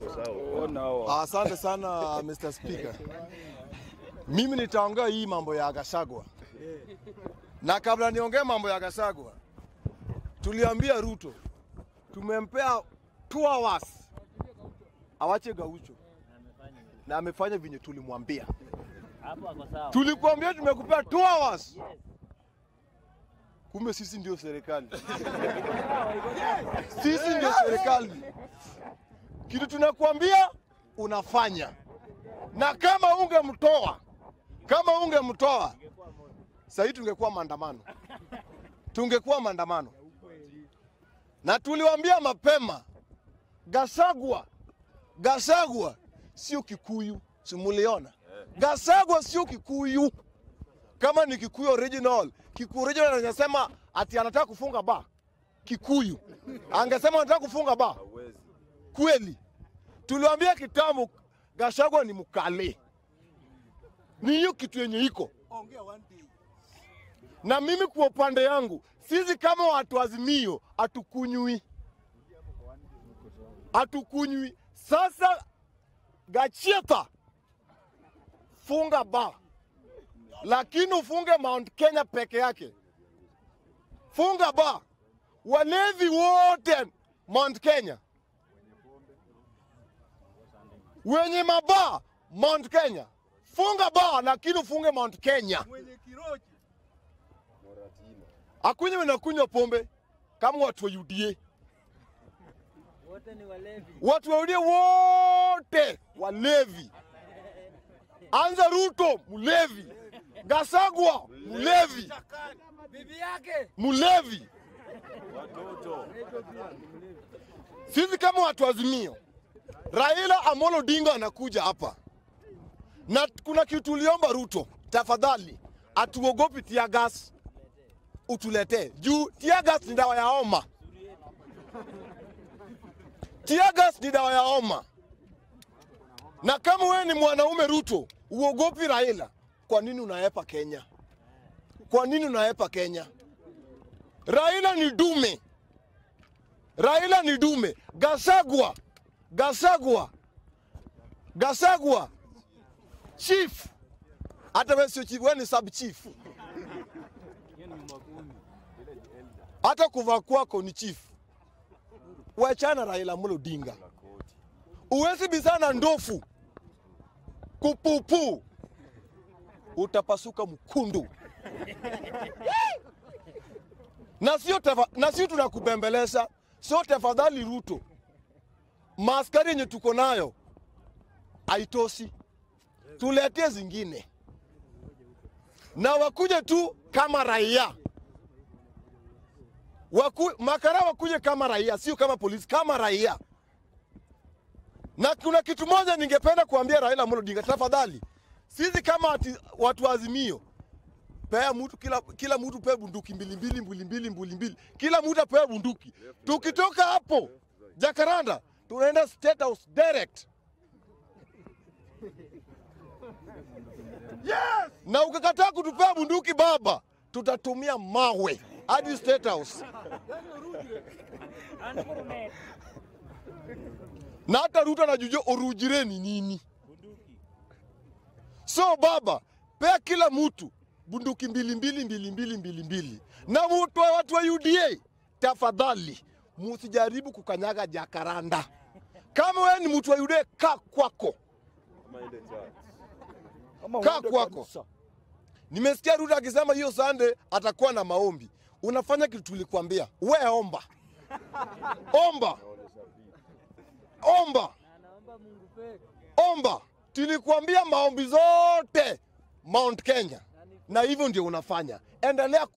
Asante sana Mr. Speaker. Mimi nitaongea hii mambo ya Gachagua, na kabla niongee mambo ya Gachagua, tuliambia Ruto tumempea two hours awache Gaucho na amefanya vinye tulimwambia. Hapo ako sawa. Tulikuambia tumekupea two hours, kumbe sisi ndio serikali. Sisi ndio serikali. Kitu tunakuambia unafanya, na kama ungemtoa kama ungemtoa sahii tungekuwa maandamano, tungekuwa maandamano. Na tuliwaambia mapema, Gachagua, Gachagua sio Kikuyu, simuliona? Gachagua sio Kikuyu. Kama ni Kikuyu original, Kikuyu original anasema ati anataka kufunga ba Kikuyu, angesema anataka kufunga ba kweli. Tuliwaambia kitambo Gachagua ni mkale, ni hiyo kitu yenye iko na mimi kwa upande yangu, sisi kama watu Azimio hatukunywi, hatukunywi. Sasa Gachieta, funga ba, lakini ufunge Mount Kenya peke yake. Funga ba, walevi wote Mount Kenya, wenye mabaa Mount Kenya, funga ba, lakini ufunge Mount Kenya. Akunywe na kunywa pombe kama watu wa UDA. Wote ni walevi. Watu wa UDA wote walevi. Anza Ruto mlevi, Gasagwa mlevi, Bibi yake. mlevi. Sisi kama watu wa Azimio, Raila Amolo Odinga anakuja hapa na kuna kitu tuliomba Ruto, tafadhali atuogopi tear gas utuletee juu tear gas ni dawa ya homa. Tear gas ni dawa ya homa, na kama wewe ni mwanaume Ruto, uogopi Raila, kwa nini unaepa Kenya? Kwa nini unaepa Kenya? Raila ni dume, Raila ni dume. Gasagwa, Gasagwa, Gasagwa chief, hata wewe sio chief, wewe ni sub chief. hata kuvaa kwako ni chief. Wachana Raila Amolo Odinga, uwezi bizana ndofu kupupu, utapasuka mkundu na sio tafa- na sio tunakubembeleza, sio tafadhali Ruto, maaskari yenye tuko nayo haitoshi, tuletee zingine na wakuje tu kama raia waku, makara wakuje kama raia, sio kama polisi, kama raia. Na kuna kitu moja ningependa kuambia Raila Amolo Odinga, tafadhali, sisi kama ati, watu wa Azimio, pea mtu kila, kila mtu pea bunduki mbili mbili mbili mbili mbili mbili, kila mtu apea bunduki. Tukitoka hapo Jakaranda tunaenda State House direct. Yes! Na ukikataa kutupea bunduki baba, tutatumia mawe hadi State House. na hata Ruto anajua orujire ni nini. So baba, pea kila mtu bunduki mbili mbili mbili mbili mbili mbili, na mtu wa watu wa UDA, tafadhali musijaribu kukanyaga Jakaranda. Kama wewe ni mtu wa UDA, kaa kwako, kaa kwako. Nimesikia Ruto akisema hiyo Sunday atakuwa na maombi. Unafanya kitu tulikwambia, we omba, omba, omba, Anaomba Mungu peke. omba. Tulikuambia maombi zote Mount Kenya, na hivyo ndio unafanya. Endelea